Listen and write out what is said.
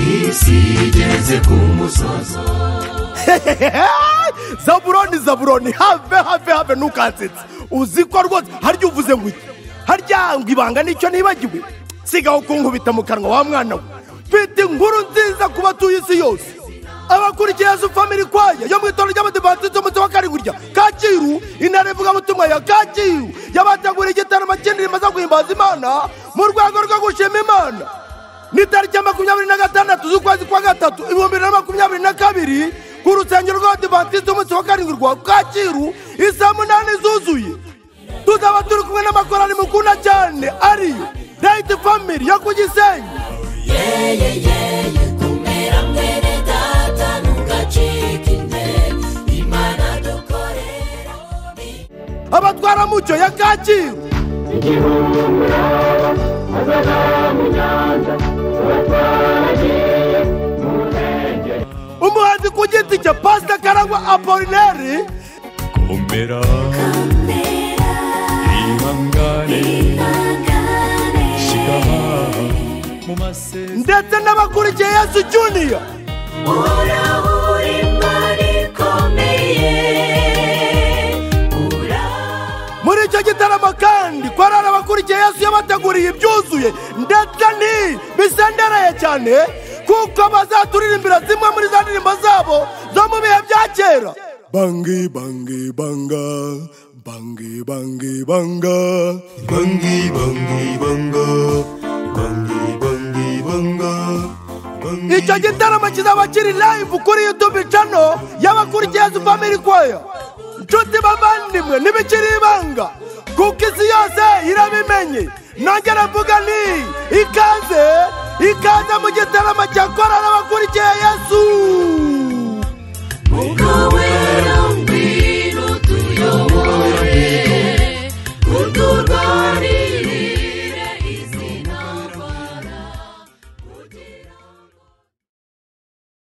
isi igeze ku musozo zaburoni zaburoni have have have ntukansetse uzi ko rwose harya uvuze ngo iki harya ngo ibanga nicyo nibagiwe sigaho kunkubita mu kanwa wa mwana we mfite inkuru nziza ku batuye isi yose abakurikiye yesu family kwaya yo mu itorero ry'abadivantisite umunsi wa karindwi rya kacyiru intara ivugabutumwa ya kacyiru yabateguriye igitaramo kinini rimaze guhimbaza imana mu rwego rwo gushima imana ni tariki ya makumyabiri na gatandatu z'ukwezi kwa gatatu ibihumbi bibiri na makumyabiri na kabiri ku rusengero rw'abadivantisite umunsi wa karindwi rwa kacyiru isaa munani zuzuye tuzaba turi kumwe n'amakorani mukunda cyane ariyo dayiti family yo ku gisenyi kumera mwene data ntugacike intege imana dukorera abatwara mucyo ya kacyiru umuhanzi ku giti cye pasita karangwa apolineri komera ihangane shyira mu masezerano ndetse n'abakurikiye yesu juniya uhoraho uri imana ikomeye uraho muri icyo gitaramo kandi korari abakurikiye yesu yabateguriye ibyuzuye ndetse ni bisendereye cyane kuko bazaturirimbira zimwe muri za ndirimbo zabo zo mu bihe bya kera bangi bangi banga bangi bangi banga bangi bangi banga bangi bangi banga bangi icyo gitaramo kizaba kiri live kuri youtube channel y'abakurikiye yesu family choir nshuti bavandimwe ntibikiri ibanga kuko isi yose irabimenye nanjye aravuga ni ikaze ikaze mu gitaramo cya korali abakurikiye yesu ubwo we